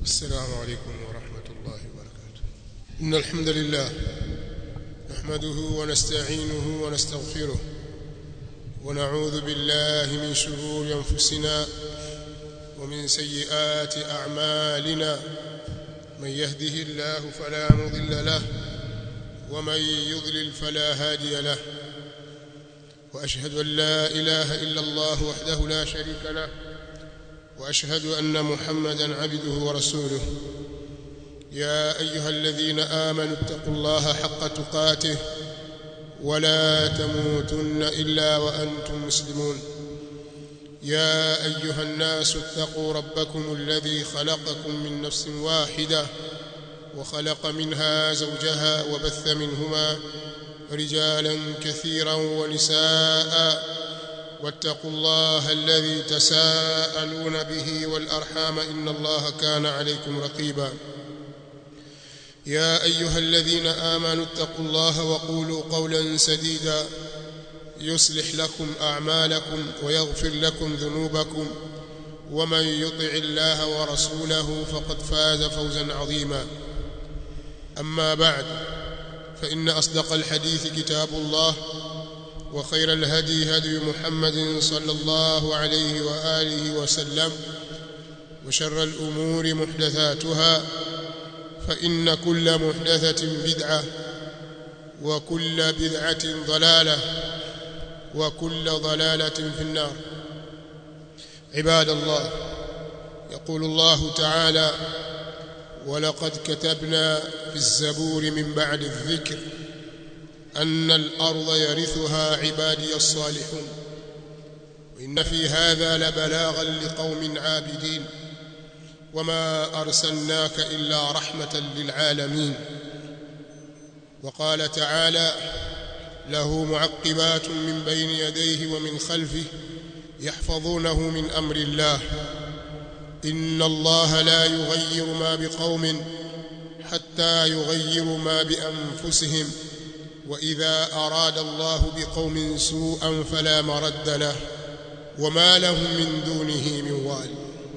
السلام عليكم ورحمة الله وبركاته إن الحمد لله نحمده ونستعينه ونستغفره ونعوذ بالله من شرور أنفسنا ومن سيئات أعمالنا من يهده الله فلا مضل له ومن يضلل فلا هادي له وأشهد أن لا إله إلا الله وحده لا شريك له واشهد ان محمدا عبده ورسوله يا ايها الذين امنوا اتقوا الله حق تقاته ولا تموتن الا وانتم مسلمون يا ايها الناس اتقوا ربكم الذي خلقكم من نفس واحده وخلق منها زوجها وبث منهما رجالا كثيرا ونساء واتقوا الله الذي تساءلون به والارحام ان الله كان عليكم رقيبا يا ايها الذين امنوا اتقوا الله وقولوا قولا سديدا يصلح لكم اعمالكم ويغفر لكم ذنوبكم ومن يطع الله ورسوله فقد فاز فوزا عظيما اما بعد فان اصدق الحديث كتاب الله وخير الهدي هدي محمد صلى الله عليه واله وسلم وشر الامور محدثاتها فان كل محدثه بدعه وكل بدعه ضلاله وكل ضلاله في النار عباد الله يقول الله تعالى ولقد كتبنا في الزبور من بعد الذكر أن الأرض يرثها عبادي الصالحون وإن في هذا لبلاغا لقوم عابدين وما أرسلناك إلا رحمة للعالمين وقال تعالى له معقبات من بين يديه ومن خلفه يحفظونه من أمر الله إن الله لا يغير ما بقوم حتى يغيروا ما بأنفسهم واذا اراد الله بقوم سوءا فلا مرد له وما لهم من دونه من وال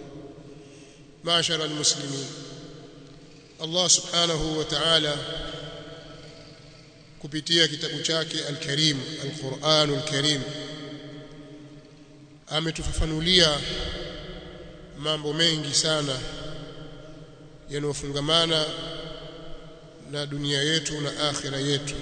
معشر المسلمين الله سبحانه وتعالى kupitia kitabu chake al-Karim al-Qur'anul Karim ametufafanulia mambo mengi sana yanayofungamana na dunia yetu na akhira yetu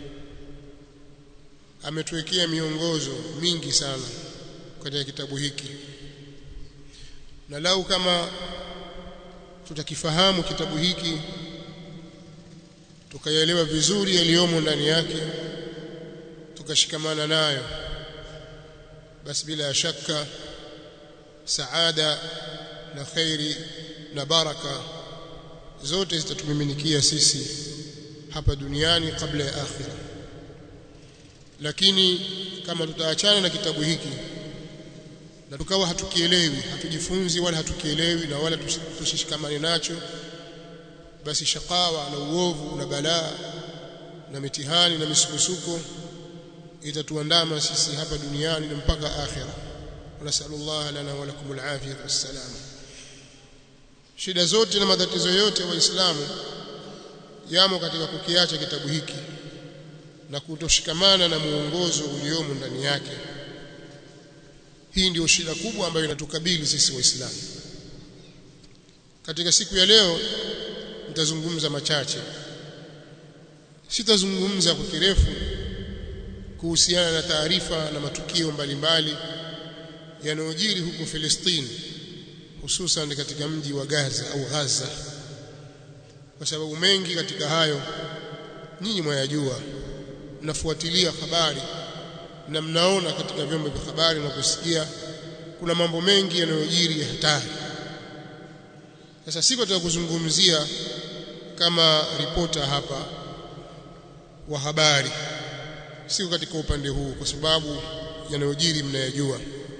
ametuwekea miongozo mingi sana katika kitabu hiki na lau kama tutakifahamu kitabu hiki tukayaelewa vizuri yaliyomo ndani yake tukashikamana nayo basi bila shaka saada na khairi na baraka zote zitatumiminikia sisi hapa duniani kabla ya akhira lakini kama tutaachana na kitabu hiki na tukawa hatukielewi hatujifunzi wala hatukielewi na wala tusishikamane nacho basi shakawa na uovu na balaa na mitihani na misukosuko itatuandama sisi hapa duniani na mpaka akhira nasallallahu lana wa lakum alafiyah wassalam shida zote na matatizo yote waislamu yamo katika kukiacha kitabu hiki na kutoshikamana na muongozo uliomo ndani yake hii ndio shida kubwa ambayo inatukabili sisi waislamu katika siku ya leo nitazungumza machache sitazungumza kwa kirefu kuhusiana na taarifa na matukio mbalimbali yanayojiri huko Filistini hususan katika mji wa Gaza au Gaza kwa sababu mengi katika hayo nyinyi mwayajua mnafuatilia habari na mnaona katika vyombo vya habari na kusikia kuna mambo mengi yanayojiri ya hatari sasa siko nataka kuzungumzia kama ripota hapa wa habari siko katika upande huu kwa sababu yanayojiri mnayajua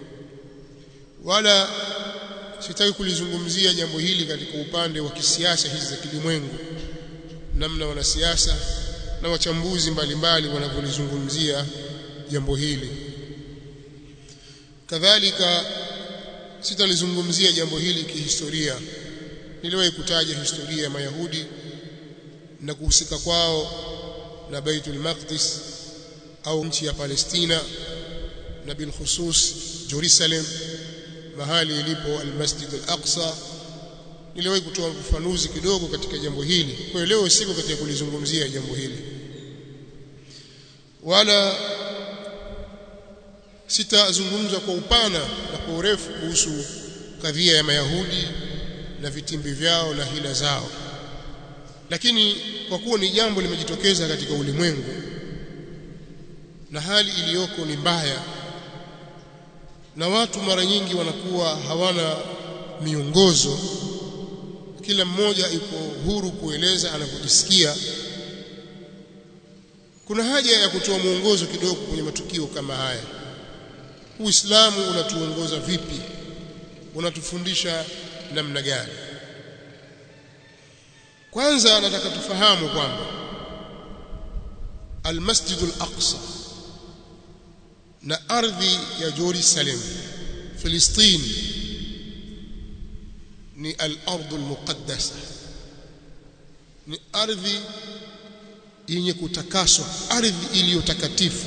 wala sitaki kulizungumzia jambo hili katika upande wa kisiasa hizi za kilimwengu namna wanasiasa na wachambuzi mbalimbali wanavyolizungumzia jambo hili kadhalika sitalizungumzia jambo hili kihistoria niliwahi kutaja historia ya Mayahudi na kuhusika kwao na Baitul Maqdis au nchi ya Palestina na bil khusus Jerusalem mahali ilipo al-Masjid al-Aqsa niliwahi kutoa ufafanuzi kidogo katika jambo hili kwa hiyo leo siko katika kulizungumzia jambo hili wala sitazungumza kwa upana na kwa urefu kuhusu kadhia ya Mayahudi na vitimbi vyao na hila zao lakini kwa kuwa ni jambo limejitokeza katika ulimwengu na hali iliyoko ni mbaya na watu mara nyingi wanakuwa hawana miongozo kila mmoja yuko huru kueleza anavyojisikia kuna haja ya kutoa mwongozo kidogo kwenye matukio kama haya Uislamu unatuongoza vipi unatufundisha namna gani kwanza nataka tufahamu kwamba Al-Masjid Al-Aqsa na ardhi ya Jerusalem Filistini ni al-ardh al-muqaddasa ni ardhi yenye kutakaswa ardhi iliyotakatifu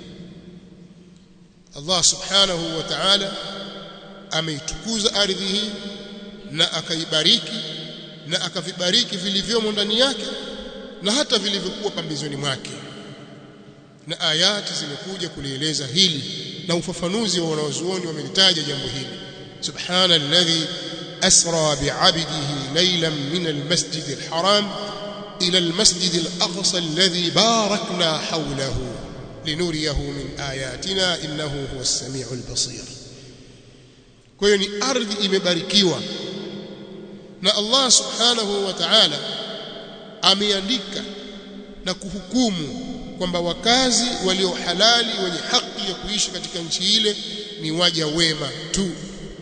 Allah subhanahu wa ta'ala ameitukuza ardhi hii na akaibariki na akavibariki vilivyomo ndani yake na hata vilivyokuwa pambizoni mwake na ayati zimekuja kulieleza hili na ufafanuzi wa wanazuoni wamelitaja jambo hili subhana alladhi asra bi'abdihi laylan min almasjid alharam ila almasjid alaqsa alladhi barakna hawlahu linuriyahu min ayatina innahu huwa as-sami'u al-basir kwa hiyo ni ardhi imebarikiwa na Allah subhanahu wa ta'ala ameandika na kuhukumu kwamba wakazi walio halali wenye haki ya kuishi katika nchi ile ni waja wema tu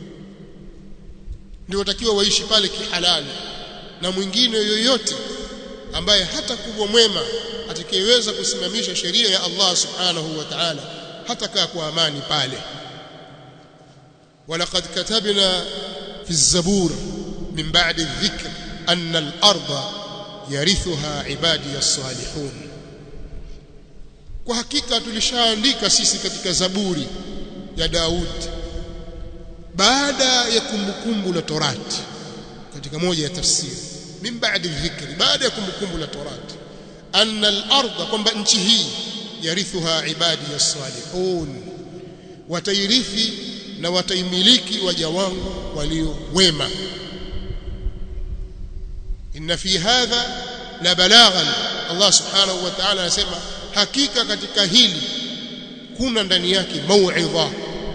ndio watakiwa waishi pale kihalali na mwingine yoyote ambaye hata kubwa mwema atakayeweza kusimamisha sheria ya Allah subhanahu wa ta'ala hatakaa kwa amani pale ولقد كتبنا في الزبور من بعد الذكر أن الأرض يرثها عبادي الصالحون kwa hakika tulishaandika sisi katika zaburi ya Daud baada ya kumbukumbu la Torati katika moja ya tafsiri min baadi dhikri baada ya kumbukumbu la Torati anna al-ardha kwamba nchi hii yarithuha ibadi as-salihun watairithi na wataimiliki waja wangu walio wema inna fi hadha la balaghan Allah subhanahu wa ta'ala anasema hakika katika hili kuna ndani yake mauidha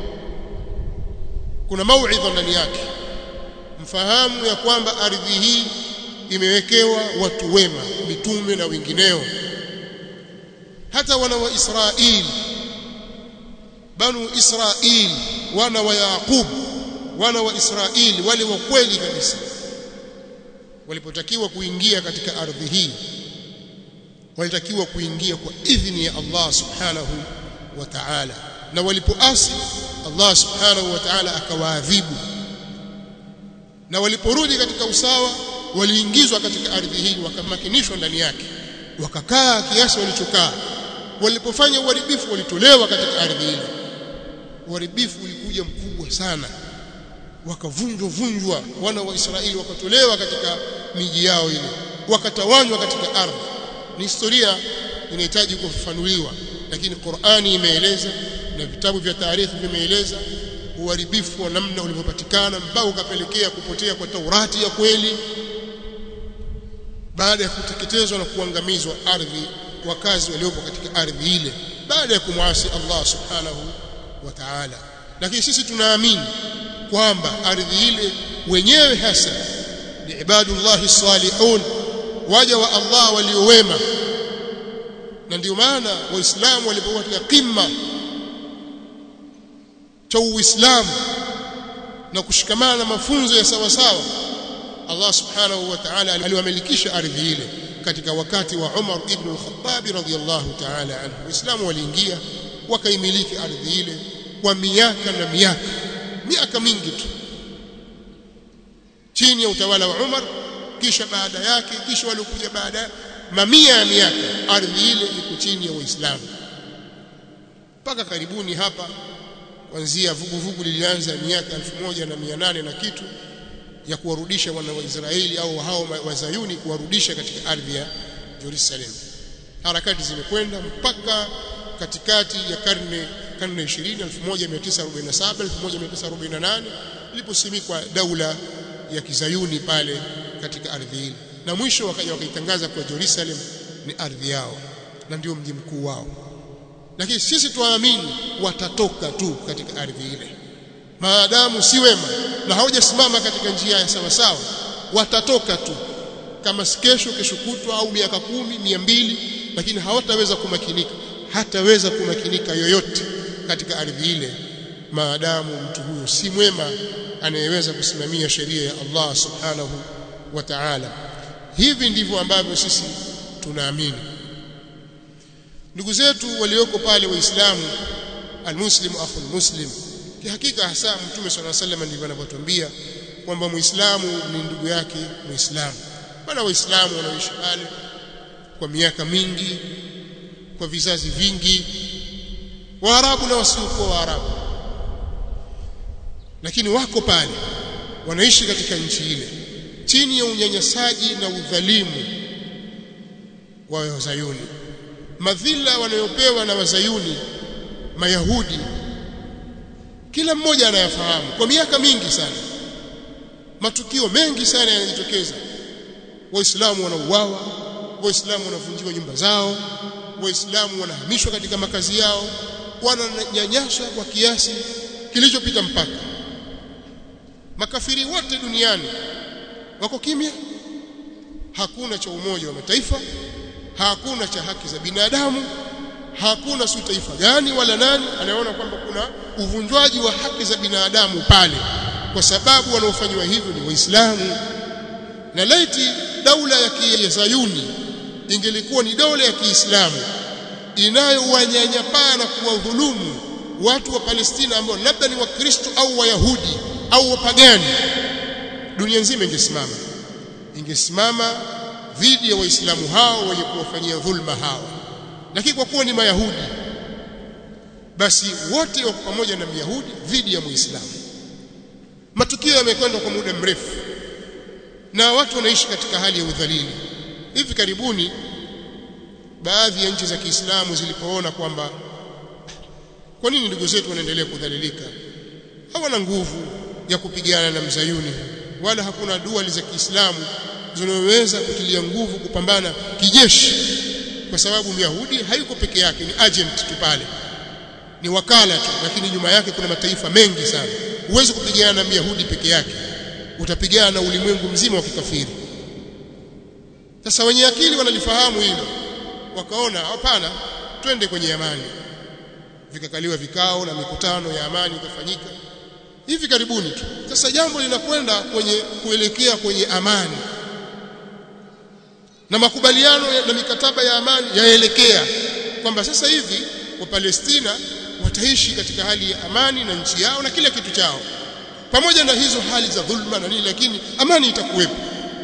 kuna mauidha ndani yake mfahamu ya kwamba ardhi hii imewekewa watu wema mitume na wengineo hata wana wa Israeli banu Israeli wana wa Yaqub wana wa Israeli wale wa kweli kabisa walipotakiwa kuingia katika ardhi hii walitakiwa kuingia kwa idhini ya Allah subhanahu wa ta'ala na walipoasi Allah subhanahu wa ta'ala akawaadhibu na waliporudi katika usawa waliingizwa katika ardhi hii wakamakinishwa ndani yake wakakaa kiasi walichokaa walipofanya uharibifu walitolewa katika ardhi ile uharibifu ulikuja mkubwa sana wakavunjwa vunjwa wana wa Israeli wakatolewa katika miji yao ile wakatawanywa katika ardhi ni historia inahitaji kufafanuliwa lakini Qur'ani imeeleza na vitabu vya taarikhi vimeeleza uharibifu wa namna ulivyopatikana mpaka ukapelekea kupotea kwa Taurati ya kweli baada ya kuteketezwa na kuangamizwa ardhi wakazi waliopo katika ardhi ile baada ya kumwasi Allah subhanahu wa ta'ala lakini sisi tunaamini kwamba ardhi ile wenyewe hasa ni ibadullahi salihun waja wa Allah waliowema na ndio maana waislamu walipokuwa katika qimma cha uislamu na kushikamana na mafunzo ya sawa sawa Allah subhanahu wa ta'ala aliwamilikisha ardhi ile katika wakati wa Umar ibn al-Khattab radhiyallahu ta'ala anhu waislamu waliingia wakaimiliki ardhi ile kwa miaka na miaka miaka mingi tu chini ya utawala wa Umar kisha baada yake kisha waliokuja baada mamia ya miaka ardhi ile iko chini ya Waislamu mpaka karibuni hapa kuanzia vuguvugu lilianza miaka 1800 na kitu ya kuwarudisha wana wa Israeli au hao wazayuni kuwarudisha katika ardhi ya Jerusalem harakati zimekwenda mpaka katikati ya karne karne 20 1947 1948 iliposimikwa daula ya kizayuni pale katika ardhi ile na mwisho wakaja wakaitangaza kwa Jerusalem ni ardhi yao na ndio mji mkuu wao lakini sisi tuamini watatoka tu katika ardhi ile maadamu si wema na hawajasimama katika njia ya sawa sawa watatoka tu kama kesho kesho kutwa au miaka kumi mia mbili lakini hawataweza kumakinika hataweza kumakinika yoyote katika ardhi ile maadamu mtu huyo si mwema anayeweza kusimamia sheria ya Allah subhanahu wa ta'ala hivi ndivyo ambavyo sisi tunaamini ndugu zetu walioko pale waislamu almuslimu akhul muslim kihakika hasa mtume swalla sallam ndivyo anavyotuambia kwamba muislamu ni ndugu yake muislamu maana waislamu wanaishi pale kwa miaka mingi kwa vizazi vingi waarabu na wasiokuwa waarabu lakini wako pale wanaishi katika nchi ile chini ya unyanyasaji na udhalimu wa wazayuni madhila wanayopewa na wazayuni mayahudi kila mmoja anayafahamu kwa miaka mingi sana matukio mengi sana yanajitokeza waislamu wanauawa waislamu wanavunjiwa nyumba zao waislamu wanahamishwa katika makazi yao wananyanyaswa kwa kiasi kilichopita mpaka makafiri wote duniani wako kimya hakuna cha umoja wa mataifa hakuna cha haki za binadamu hakuna si taifa gani wala nani anaona kwamba kuna uvunjwaji wa haki za binadamu pale kwa sababu wanaofanywa hivyo ni waislamu na laiti daula ya kizayuni ingelikuwa ni daula ya Kiislamu inayowanyanyapaa na kuwadhulumu watu wa Palestina ambao labda ni Wakristo au Wayahudi au wapagani dunia nzima ingesimama ingesimama dhidi ya waislamu hao wenye kuwafanyia dhulma hao lakini kwa kuwa ni mayahudi basi wote wako pamoja na myahudi dhidi ya muislamu matukio yamekwenda kwa muda mrefu na watu wanaishi katika hali ya udhalili hivi karibuni baadhi ya nchi za Kiislamu zilipoona kwamba kwa nini ndugu zetu wanaendelea kudhalilika hawana nguvu ya kupigana na mzayuni wala hakuna dua za Kiislamu zinazoweza kutilia nguvu kupambana kijeshi kwa sababu Myahudi hayuko peke yake ni agent tu pale ni wakala tu lakini nyuma yake kuna mataifa mengi sana huwezi kupigana na Myahudi peke yake utapigana na ulimwengu mzima wa kikafiri sasa wenye akili wanalifahamu hilo wakaona hapana twende kwenye amani vikakaliwa vikao na mikutano ya amani ikafanyika hivi karibuni tu sasa jambo linakwenda kwenye kuelekea kwenye amani na makubaliano na mikataba ya amani yaelekea kwamba sasa hivi wa Palestina wataishi katika hali ya amani na nchi yao na kila kitu chao pamoja na hizo hali za dhulma na nini lakini amani itakuwepo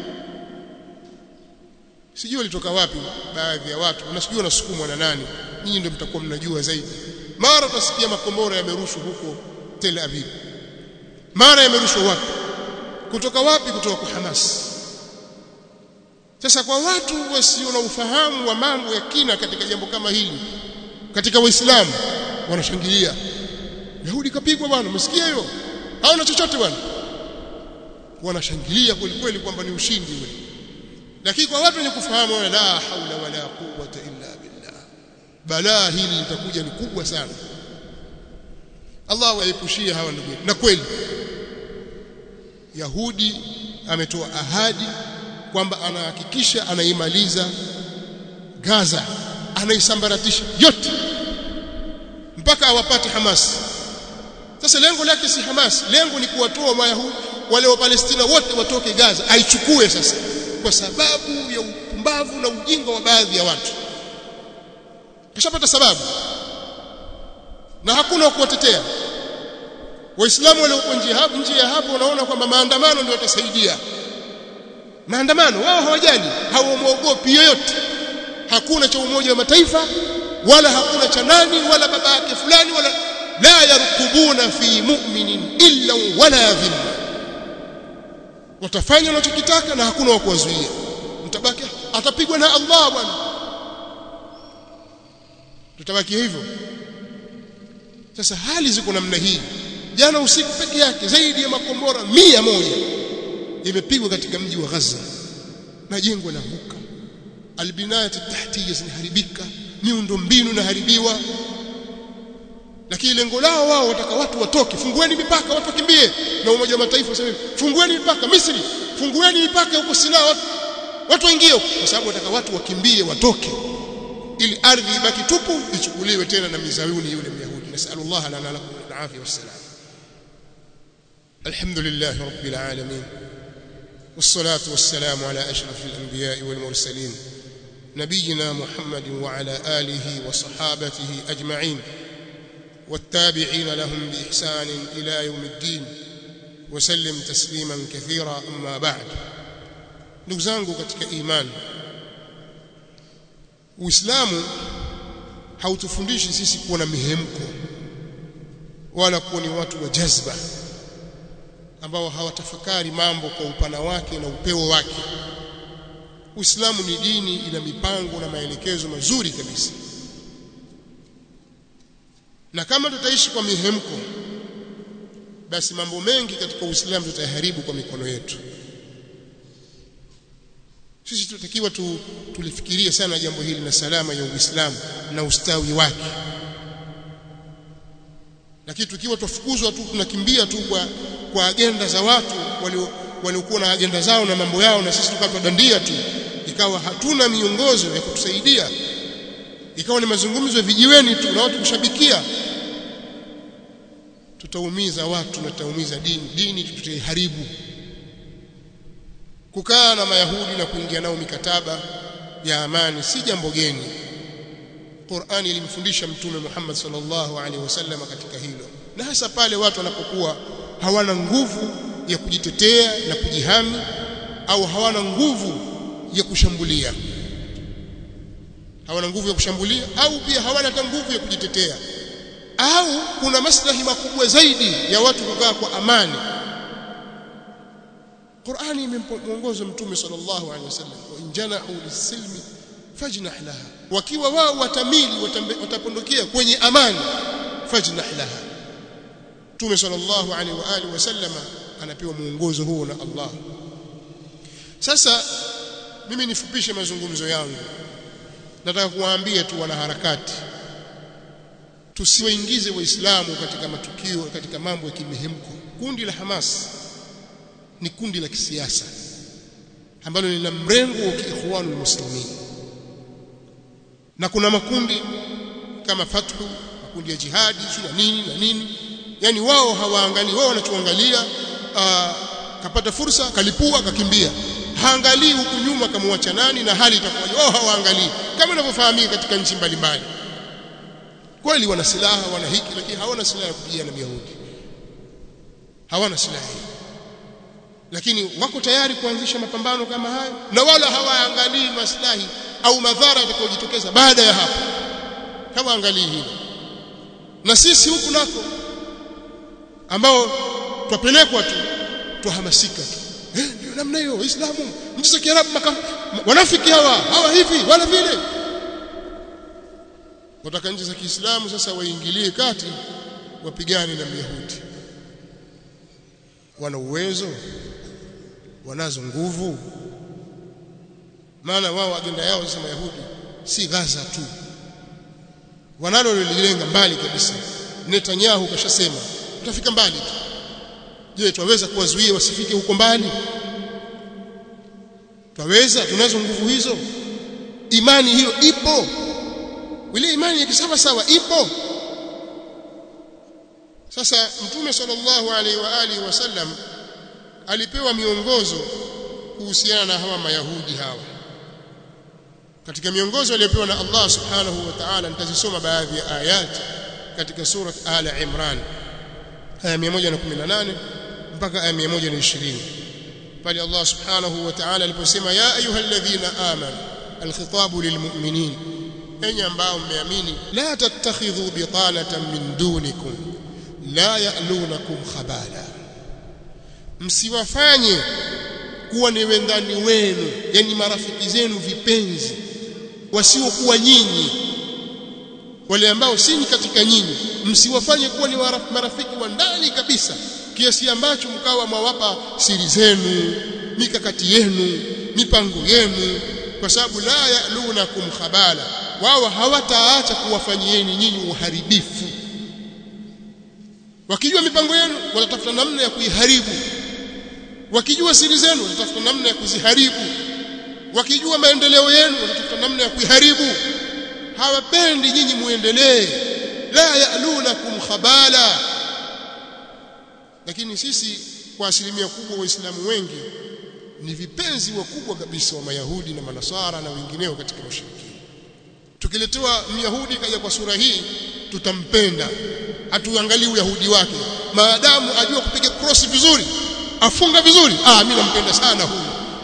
sijui walitoka wapi baadhi ya watu na sijui wanasukumwa na nani nyinyi ndio mtakuwa mnajua zaidi mara utasikia makombora yamerushwa huko Tel Aviv mara yamerushwa wapi kutoka wapi kutoka kwa Hamas sasa kwa watu wasio na ufahamu wa mambo ya kina katika jambo kama hili katika waislamu wanashangilia Yahudi kapigwa bwana umesikia hiyo hawana chochote bwana wanashangilia kweli kweli kwamba ni ushindi ule lakini kwa watu wenye kufahamu la haula wala quwwata illa billah balaa hili litakuja ni kubwa sana Allah waepushie hawa ndugu na kweli Yahudi ametoa ahadi kwamba anahakikisha anaimaliza Gaza anaisambaratisha yote mpaka awapate Hamas sasa lengo lake si Hamas lengo ni kuwatoa Wayahudi wale wa Palestina wote watoke Gaza aichukue sasa kwa sababu ya upumbavu na ujinga wa baadhi ya watu kishapata sababu na hakuna wa kuwatetea waislamu waliokuwa nje hapo nje ya hapo wanaona kwamba maandamano ndio yatasaidia maandamano wao hawajali hawamwogopi yoyote hakuna cha umoja wa mataifa wala hakuna cha nani wala baba yake fulani wala la yarkubuna fi mu'minin illa wala dhimma watafanya wanachokitaka na hakuna wa kuwazuia mtabaki atapigwa na Allah bwana tutabaki hivyo sasa hali ziko namna hii jana usiku peke yake zaidi ya makombora mia moja imepigwa katika mji wa Gaza majengo yanaanguka albinayat tahtiya zinaharibika miundo mbinu inaharibiwa lakini lengo lao wao wataka watu watoke fungueni mipaka watu wakimbie na umoja wa mataifa sasa fungueni mipaka Misri fungueni mipaka huko Sinai watu, watu waingie kwa sababu wataka watu wakimbie watoke ili ardhi ibaki tupu ichukuliwe tena na mizawuni yule myahudi nasallallahu lana lakum alafia wassalam alhamdulillah rabbil alamin والصلاة والسلام على أشرف الأنبياء والمرسلين نبينا محمد وعلى آله وصحابته أجمعين والتابعين لهم بإحسان إلى يوم الدين وسلم تسليما كثيرا أما بعد نقزانك katika imani Uislamu hautufundishi sisi kuwa na mihemko wala kuwa ni watu wa jazba ambao hawatafakari mambo kwa upana wake na upeo wake. Uislamu ni dini ina mipango na maelekezo mazuri kabisa. Na kama tutaishi kwa mihemko basi mambo mengi katika Uislamu tutayaharibu kwa mikono yetu. Sisi tutakiwa tu, tulifikirie sana jambo hili na salama ya Uislamu na ustawi wake. Lakini tukiwa tufukuzwa tu tunakimbia tu kwa kwa agenda za watu waliokuwa na agenda zao na mambo yao na sisi tukawa tudandia tu ikawa hatuna miongozo ya kutusaidia ikawa ni mazungumzo ya vijiweni tu na watu kushabikia tutaumiza watu na tutaumiza dini dini tutaiharibu kukaa na mayahudi na kuingia nao mikataba ya amani si jambo geni Qur'ani ilimfundisha mtume Muhammad sallallahu alaihi wasallam katika hilo na hasa pale watu wanapokuwa hawana nguvu ya kujitetea na kujihami au hawana nguvu ya kushambulia hawana nguvu ya kushambulia au pia hawana hata nguvu ya kujitetea au kuna maslahi makubwa zaidi ya watu kukaa kwa amani Qur'ani imemwongoza mtume sallallahu alaihi wasallam wa injanahu lisilmi fajnah laha wakiwa wao watamili watapondokea kwenye amani fajnah laha Mtume sallallahu alaihi wa alihi wasallam anapewa muongozo huo na Allah. Sasa mimi nifupishe mazungumzo yangu. Nataka kuwaambia tu wanaharakati tusiwaingize waislamu katika matukio katika mambo ya kimihemko. Kundi la Hamas ni kundi la kisiasa ambalo lina mrengo wa kiikhwanul muslimin. Na kuna makundi kama Fathu, makundi ya jihadi, na nini na nini yani wao hawaangalii wao wanachoangalia kapata fursa kalipua akakimbia haangalii huku nyuma kamwacha nani na hali itakuwaje wao hawaangalii kama inavyofahamika katika nchi mbalimbali kweli wana silaha wana hiki lakini hawana silaha ya kupigana na Yahudi hawana silaha lakini wako tayari kuanzisha mapambano kama hayo na wala hawaangalii maslahi au madhara yatakayojitokeza baada ya hapo hawaangalii hilo na sisi huku nako ambao twapelekwa tu twahamasika tu eh ndio namna hiyo waislamu nchi za kiarabu wanafiki hawa hawa hivi wala vile wataka nchi za Kiislamu sasa waingilie kati wapigane na Myahudi wana uwezo wanazo nguvu maana wao agenda yao sasa Mayahudi si Gaza tu wanalo lilenga mbali kabisa Netanyahu kashasema tutafika mbali tu je twaweza kuwazuia wasifike huko mbali twaweza tunazo nguvu hizo imani hiyo ipo ile imani ya kisawa sawa ipo sasa mtume sallallahu alaihi wa alihi wasallam alipewa miongozo kuhusiana na hawa mayahudi hawa katika miongozo aliyopewa na Allah subhanahu wa ta'ala nitazisoma baadhi ya ayati katika sura ala imran aya 118 mpaka aya 120 pale Allah subhanahu wa ta'ala aliposema ya ayyuhalladhina amanu alkhitabu lilmu'minin enyi ambao mmeamini la tattakhidhu bitanatan min dunikum la ya'lunakum khabala msiwafanye kuwa ni wendani wenu yani marafiki zenu vipenzi wasiokuwa nyinyi wale ambao si katika nyinyi msiwafanye kuwa ni marafiki wa ndani kabisa kiasi ambacho mkawa mwawapa siri zenu mikakati yenu mipango yenu kwa sababu la ya'lunakum khabala wao hawataacha kuwafanyieni nyinyi uharibifu wakijua mipango yenu watatafuta namna ya kuiharibu wakijua siri zenu watatafuta namna ya kuziharibu wakijua maendeleo yenu watatafuta namna ya kuiharibu hawapendi nyinyi muendelee la ya'lunakum khabala lakini sisi kwa asilimia kubwa waislamu wengi ni vipenzi wakubwa kabisa wa mayahudi na manasara na wengineo katika mashiriki tukiletewa myahudi kaja kwa sura hii tutampenda hatuangalii uyahudi wake maadamu ajua kupiga cross vizuri afunga vizuri ah mimi nampenda sana huyu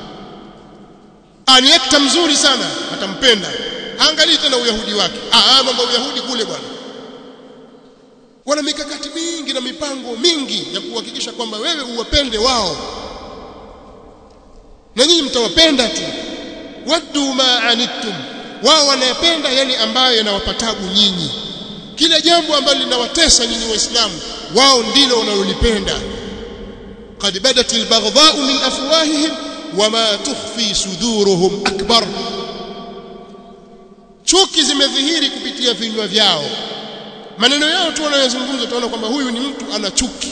ah ni actor mzuri sana atampenda angalii tena uyahudi wake ah mambo ya uyahudi kule bwana wana mikakati mingi na mipango mingi ya kuhakikisha kwamba wewe uwapende wao na nyinyi mtawapenda tu waddu ma anittum wao wanayapenda yale ambayo yanawapatabu nyinyi kila jambo ambalo linawatesa nyinyi waislamu wao ndilo wanalolipenda qad badat albaghdha'u min afwahihim wama tukhfi suduruhum akbar chuki zimedhihiri kupitia vinywa vyao maneno yao tu wanayozungumza tunaona kwamba huyu ni mtu ana chuki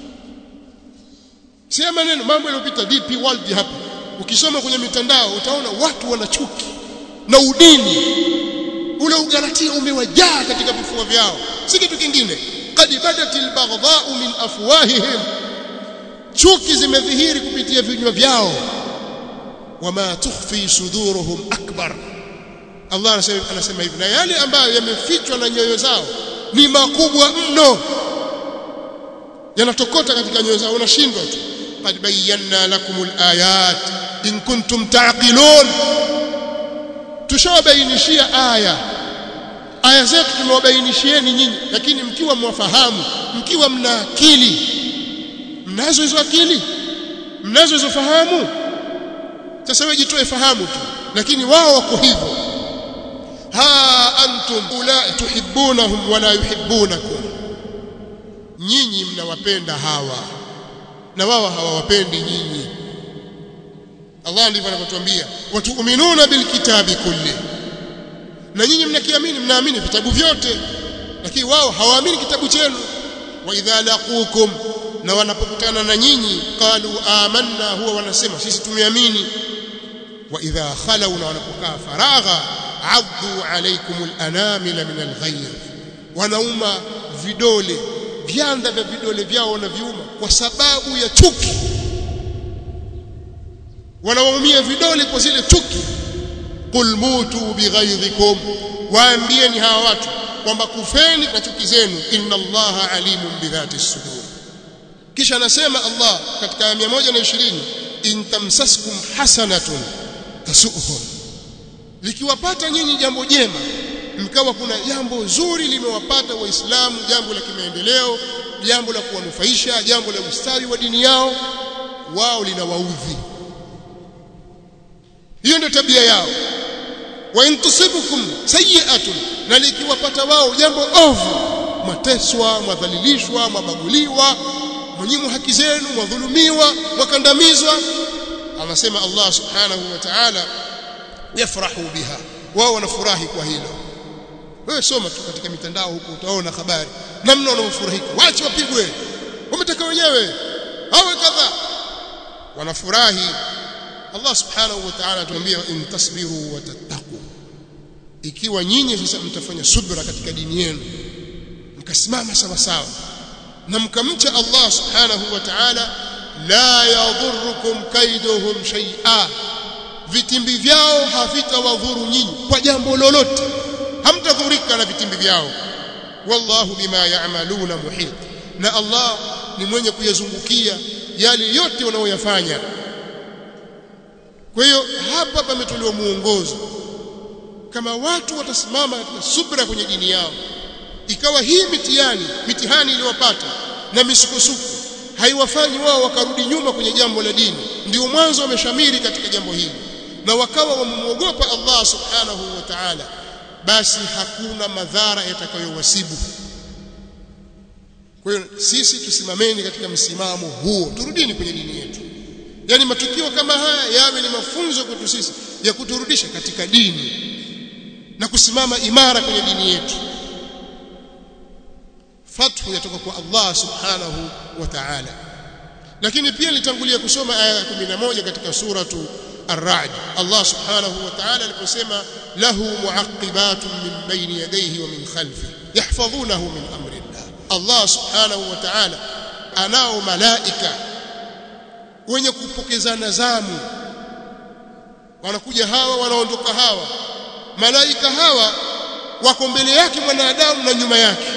si maneno mambo yaliyopita DP World hapa ukisoma kwenye mitandao utaona watu wana chuki na udini ule ugalatia umewajaa katika vifua vyao si kitu kingine qad badatil baghdha'u min afwahihim chuki zimedhihiri kupitia vinywa vyao wama tukhfi suduruhum akbar Allah anasema anasema hivi na yale ambayo yamefichwa na nyoyo zao ni makubwa mno yanatokota katika nyoyo zao unashindwa tu qad bayyana lakumul ayat in kuntum taqilun tushawabainishia aya aya zetu tumewabainishieni nyinyi lakini mkiwa mwafahamu mkiwa mna akili mnazo hizo akili mnazo hizo fahamu sasa wewe jitoe fahamu tu lakini wao wako hivyo ha antum ulai tuhibbunahum wala yuhibbunakum nyinyi mnawapenda hawa na wao hawawapendi nyinyi Allah ndivyo anavyotuambia watuuminuna bilkitabi kulli na nyinyi mnakiamini mnaamini vitabu vyote lakini wao hawaamini kitabu chenu wa idha laqukum na wanapokutana na nyinyi qalu amanna huwa wanasema sisi tumeamini wa idha khalau na wanapokaa faragha addu alaykum alanamila min alghayr wanauma vidole vyanda vya vidole vyao wanaviuma kwa sababu ya chuki wanawaumia vidole kwa zile chuki qul mutu bighaidhikum waambieni hawa watu kwamba kufeni na chuki zenu inna allaha alimun bidhati sudur kisha anasema Allah katika aya 120 in tamsaskum hasanatun tasuhum likiwapata nyinyi jambo jema mkawa kuna jambo zuri limewapata waislamu jambo la kimaendeleo jambo la kuwanufaisha jambo la ustawi wa dini yao wao linawaudhi hiyo ndio tabia yao wa intusibukum sayi'atun na likiwapata wao jambo ovu mateswa mwadhalilishwa mwabaguliwa mwenyimu haki zenu mwadhulumiwa mwakandamizwa anasema Allah subhanahu wa ta'ala yafrahu biha wao wanafurahi kwa hilo wewe soma tu katika mitandao huko utaona habari namna wanaofurahika wache wapigwe wametaka wenyewe awe kadha wanafurahi Allah subhanahu wa ta'ala atuambia in tasbiru wa tattaqu ikiwa nyinyi sasa mtafanya subra katika dini yenu mkasimama sawa sawa na mkamcha Allah subhanahu wa ta'ala la yadhurrukum kaiduhum shay'a vitimbi vyao havitawadhuru nyinyi kwa jambo lolote hamtadhurika na vitimbi vyao wallahu bima ya'maluna muhit na Allah ni mwenye kuyazungukia yale yote wanaoyafanya kwa hiyo hapa pametolewa muongozo kama watu watasimama katika subra kwenye dini yao ikawa hii mitihani mitihani iliyowapata na misukosuko haiwafanyi wao wakarudi nyuma kwenye jambo la dini ndio mwanzo wameshamiri katika jambo hili na wakawa wamemwogopa Allah subhanahu wa ta'ala basi hakuna madhara yatakayowasibu kwa hiyo sisi tusimameni katika msimamo huo turudini kwenye dini yetu yani matukio kama haya yawe ni mafunzo kwetu sisi ya kuturudisha katika dini na kusimama imara kwenye dini yetu fathu yatoka kwa Allah subhanahu wa ta'ala lakini pia nitangulia kusoma aya ya 11 katika suratu Ar-Ra'd Allah subhanahu wa ta'ala aliposema lahu mu'aqibatun min bayni yadayhi wa min khalfihi yahfazunahu min amri Allah Allah subhanahu wa ta'ala anao malaika wenye kupokezana zamu wanakuja hawa wanaondoka hawa malaika hawa wako mbele yake mwanadamu na nyuma yake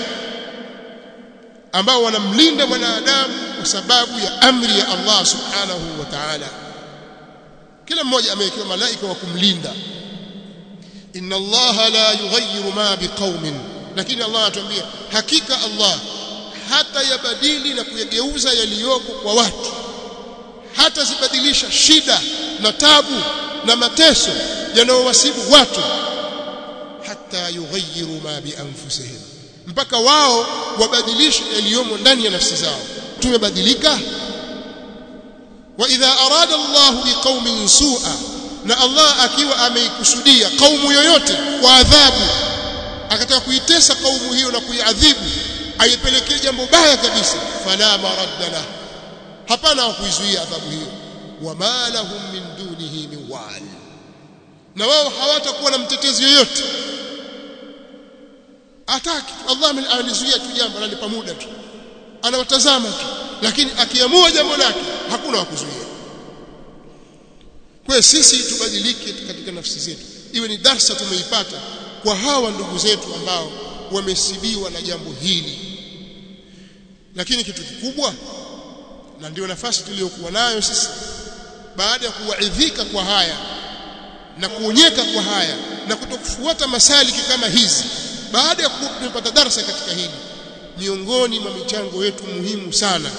ambao wanamlinda mwanadamu kwa sababu ya amri ya Allah subhanahu wa ta'ala kila mmoja amewekewa malaika wa kumlinda inna Allah la yughayyiru ma biqaumin lakini Allah anatuambia hakika Allah hata yabadili na kuyageuza yaliyoko kwa watu hata zibadilisha shida na tabu na mateso yanayowasibu watu hata yughayyiru ma bi anfusihim mpaka wao wabadilishe yaliyomo ndani ya nafsi zao tumebadilika wa idha arada Allah biqaumin su'a na Allah akiwa ameikusudia kaumu yoyote kwa adhabu akataka kuitesa kaumu hiyo na kuiadhibu aipelekee jambo baya kabisa fala maradda lahu hapana wa kuizuia adhabu hiyo wama lahum min dunihi min wal na wao hawatakuwa na mtetezi yoyote ataki Allah alizuia tu jambo analipa muda tu anawatazama tu lakini akiamua jambo lake hakuna wa kuzuia kwa sisi tubadilike katika nafsi zetu iwe ni darsa tumeipata kwa hawa ndugu zetu ambao wamesibiwa na jambo hili lakini kitu kikubwa na ndio nafasi tuliyokuwa nayo sisi baada ya kuwaidhika kwa haya na kuonyeka kwa haya na kutokufuata masaliki kama hizi baada ya kupata darasa katika hili miongoni mwa michango yetu muhimu sana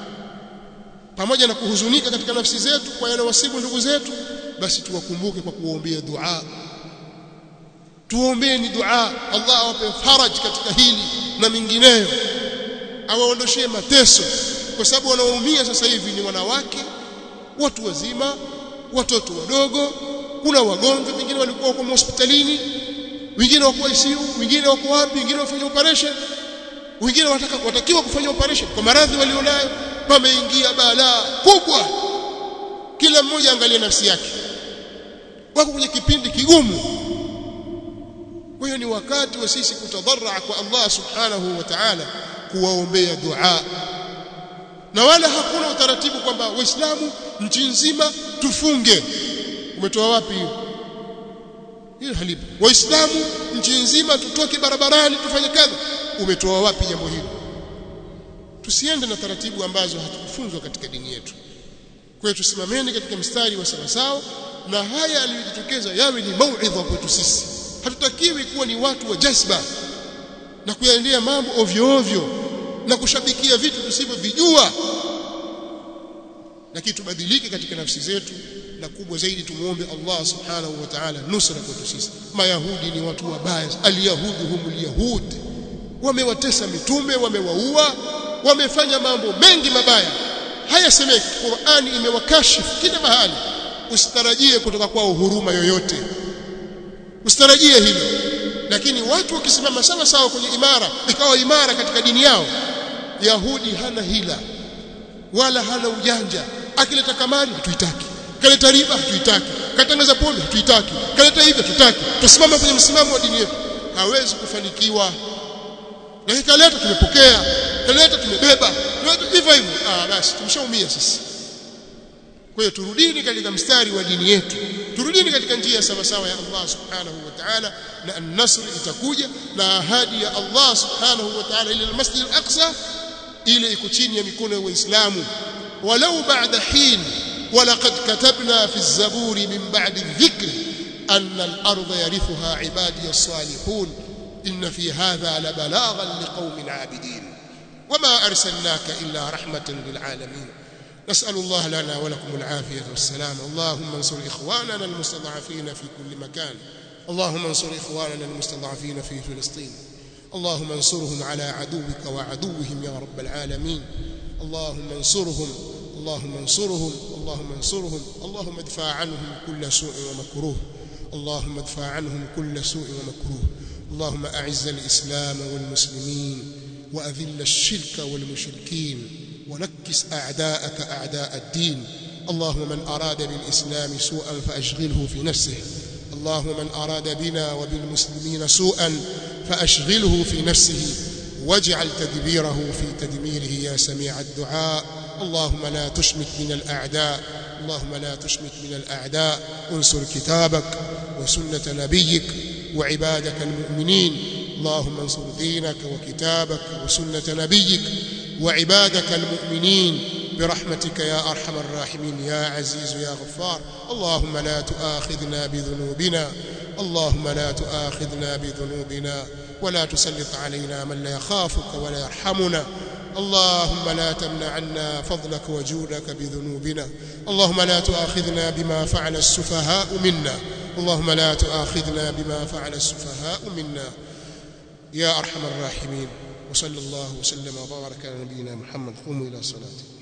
pamoja na kuhuzunika katika nafsi zetu kwa yale wasibu ndugu zetu basi tuwakumbuke kwa kuombea dua tuombeeni dua Allah awape faraj katika hili na mingineyo awaondoshee mateso kwa sababu wanaoumia sasa hivi ni wanawake watu wazima watoto wadogo kuna wagonjwa wengine walikuwa wako hospitalini wengine wako ICU wengine wako wapi wengine wafanya operation wengine wataka watakiwa kufanya operation kwa maradhi walionayo pameingia balaa kubwa kila mmoja angalie nafsi yake wako kwenye kipindi kigumu kwa hiyo ni wakati wa sisi kutadharra kwa Allah subhanahu wa ta'ala kuwaombea dua na wala hakuna utaratibu kwamba waislamu nchi nzima tufunge umetoa wapi hiyo hiyo halipo waislamu nchi nzima tutoke barabarani tufanye kadha umetoa wapi jambo hilo tusiende na taratibu ambazo hatukufunzwa katika dini yetu kwa hiyo tusimameni katika mstari wa sawasawa na haya aliyojitokeza yawe ni mauidha kwetu sisi hatutakiwi kuwa ni watu wa jazba na kuyaendea mambo ovyo ovyo na kushabikia vitu tusivyovijua lakini tubadilike katika nafsi zetu na kubwa zaidi tumuombe Allah subhanahu wa ta'ala nusra kwetu sisi mayahudi ni watu wabaya alyahudu humul yahud wamewatesa mitume wamewaua wamefanya mambo mengi mabaya haya semeki Qur'ani imewakashifu kila mahali usitarajie kutoka kwao huruma yoyote usitarajie hilo lakini watu wakisimama sawa sawa kwenye imara ikawa imara katika dini yao yahudi hana hila wala hana ujanja akileta kamari hatuitaki kaleta riba hatuitaki katangaza pombe hatuitaki kaleta hivi hatutaki tusimame kwenye msimamo wa dini yetu hawezi kufanikiwa na kaleta tumepokea kaleta tumebeba hivyo hivyo ah basi tumeshaumia sisi kwa hiyo turudini katika mstari wa dini yetu turudini katika njia sawa sawa ya Allah subhanahu wa ta'ala na an-nasr itakuja na ahadi ya Allah subhanahu wa ta'ala ila al-masjid al-aqsa ile iko chini ya mikono ya waislamu walau ba'da hin ولقد كتبنا في الزبور من بعد الذكر أن الأرض يرثها عبادي الصالحون إن في هذا لبلاغا لقوم عابدين وما أرسلناك إلا رحمة للعالمين نسأل الله لنا ولكم العافية والسلام اللهم انصر إخواننا المستضعفين في كل مكان اللهم انصر إخواننا المستضعفين في فلسطين اللهم انصرهم على عدوك وعدوهم يا رب العالمين اللهم انصرهم اللهم انصرهم اللهم انصرهم اللهم ادفع عنهم كل سوء ومكروه اللهم ادفع عنهم كل سوء ومكروه اللهم أعز الإسلام والمسلمين وأذل الشرك والمشركين ونكس أعداءك أعداء الدين اللهم من أراد بالإسلام سوءا فأشغله في نفسه اللهم من أراد بنا وبالمسلمين سوءا فأشغله في نفسه واجعل تدبيره في تدميره يا سميع الدعاء اللهم لا تشمت من الأعداء اللهم لا تشمت من الأعداء انصر كتابك وسنة نبيك وعبادك المؤمنين اللهم انصر دينك وكتابك وسنة نبيك وعبادك المؤمنين برحمتك يا أرحم الراحمين يا عزيز يا غفار اللهم لا تؤاخذنا بذنوبنا اللهم لا تؤاخذنا بذنوبنا ولا تسلط علينا من لا يخافك ولا يرحمنا اللهم لا تمنع عنا فضلك وجودك بذنوبنا اللهم لا تؤاخذنا بما فعل السفهاء منا اللهم لا تؤاخذنا بما فعل السفهاء منا يا أرحم الراحمين وصلى الله وسلم وبارك على نبينا محمد قوموا إلى صلاتكم